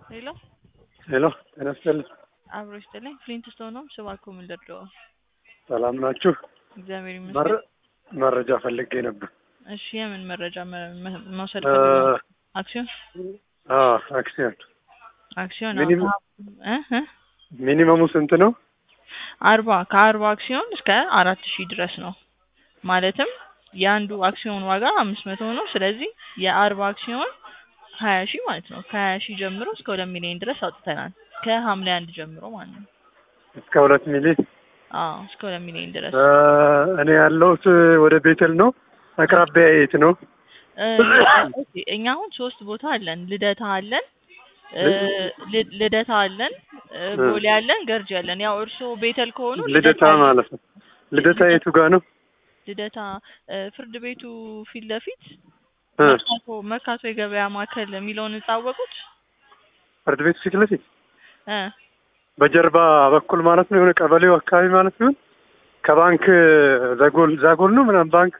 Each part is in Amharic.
ሄሎ ሄሎ ጤና ይስጥልኝ። አብሮ ይስጥልኝ። ፍሊንት ስቶን ነው ስባኮ ምንደርደው ሰላም ናችሁ? እግዚአብሔር ይመስገን። መረ- መረጃ ፈልጌ ነበር። እሺ የምን መረጃ መ- መ- መውሰድ እ፣ ፈልገው? አክሲዮን አዎ አክሲዮን አክሲዮን ሚኒመም- እ እ ሚኒመሙ ስንት ነው? አርባ ከአርባ አክሲዮን እስከ አራት ሺህ ድረስ ነው። ማለትም የአንዱ አክሲዮን ዋጋ አምስት መቶ ነው። ስለዚህ የአርባ አክሲዮን ሀያ ሺህ ማለት ነው። ከሀያ ሺህ ጀምሮ እስከ ሁለት ሚሊዮን ድረስ አውጥተናል። ከሐምሌ አንድ ጀምሮ ማለት ነው። እስከ ሁለት ሚሊዮን። አዎ እስከ ሁለት ሚሊዮን ድረስ እ፣ እኔ ያለሁት ወደ ቤተል ነው። አቅራቢያ የት ነው? እ፣ ኦኬ፣ እኛ አሁን ሶስት ቦታ አለን። ልደታ አለን እ፣ ል- ልደታ አለን እ፣ ቦሌ አለን፣ ገርጂ አለን። ያው እርስዎ ቤተል ከሆኑ ልደታ ማለት ነው። ልደታ የቱ ጋር ነው? ልደታ እ፣ ፍርድ ቤቱ ፊት ለፊት እ፣ መርካቶ መርካቶ የገበያ ማዕከል የሚለውን ህንጻ አወቁት? ፍርድ ቤቱ ፊት ለፊት እ፣ በጀርባ በኩል ማለት ነው። የሆነ ቀበሌው አካባቢ ማለት ነው። ከባንክ ዛጎል ዛጎል ነው ምናምን ባንክ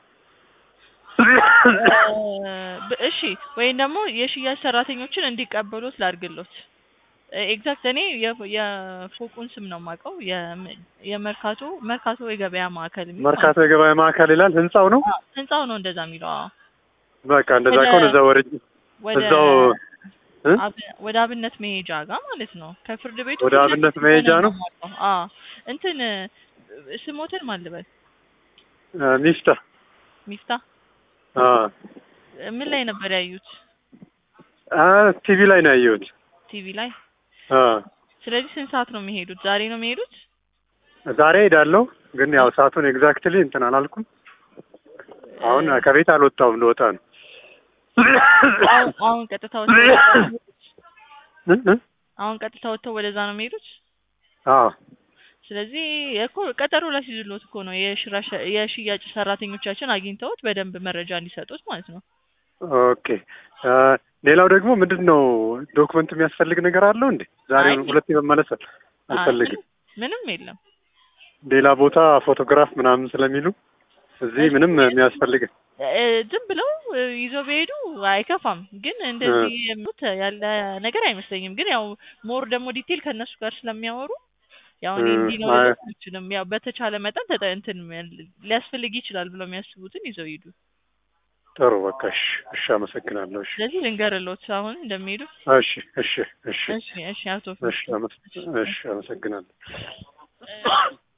ብ- እሺ ወይም ደግሞ የሽያጭ ሰራተኞችን እንዲቀበሉት ላድርግሎት። ኤግዛክት እኔ የ- የፎቁን ስም ነው የማውቀው። የም- የመርካቶ መርካቶ የገበያ ማዕከል የሚለው መርካቶ የገበያ ማዕከል ይላል። ህንጻው ነው። አዎ፣ ህንጻው ነው እንደዛ የሚለው። አዎ። በቃ እንደዛ ወደ- ከሆነ እዛ ወረጅ ወደ እዛው እ? አብ- ወደ አብነት መሄጃ ጋር ማለት ነው። ከፍርድ ቤቱ ወደ ፊት አብነት ለፊት መሄጃ ሆነን ነው? የማውቀው። አዎ እንትን ስሞትን ማን ልበል? እ፣ ሚፍታ ሚፍታ አ ምን ላይ ነበር ያዩት? አ ቲቪ ላይ ነው ያየሁት። ቲቪ ላይ። አ ስለዚህ ስንት ሰዓት ነው የሚሄዱት? ዛሬ ነው የሚሄዱት? ዛሬ ሄዳለሁ፣ ግን ያው ሰዓቱን ኤግዛክትሊ እንትን አላልኩም። አሁን ከቤት አልወጣሁም፣ ልወጣ ነው። አሁን አሁን ቀጥታ ወጥተው እ? እ? አሁን ቀጥታ ወጥተው ወደዛ ነው የሚሄዱት። አዎ ስለዚህ እኮ ቀጠሮ ላይ ሲይዙሎት እኮ ነው የሽራሽ- የሽያጭ ሰራተኞቻችን አግኝተውት በደንብ መረጃ እንዲሰጡት ማለት ነው። ኦኬ። አ ሌላው ደግሞ ምንድን ነው ዶክመንት የሚያስፈልግ ነገር አለው እንዴ? ዛሬ አይ፣ ሁለቴ መመለስ አይ፣ አልፈልግም። ምንም የለም። ሌላ ቦታ ፎቶግራፍ ምናምን ስለሚሉ እዚህ ምንም የሚያስፈልግ እ፣ ዝም ብለው እ፣ ይዘው ቢሄዱ አይከፋም። ግን እንደዚህ የሚሉት ያለ ነገር አይመስለኝም። ግን ያው ሞር ደግሞ ዲቴል ከእነሱ ጋር ስለሚያወሩ ያው እኔ እ፣ እንዲህ ነው አይ። ልል አልችልም። ያው በተቻለ መጠን ተጠ እንትን ሊያስፈልግ ይችላል ብለው የሚያስቡትን ይዘው ይሄዱ። ጥሩ በቃ እሺ፣ እሺ፣ አመሰግናለሁ። እሺ፣ ስለዚህ ልንገርሎት አሁን እንደሚሄዱ። እሺ፣ እሺ፣ እሺ፣ እሺ፣ እሺ አቶ እሺ፣ አመስ- እሺ፣ አመሰግናለሁ። እ፣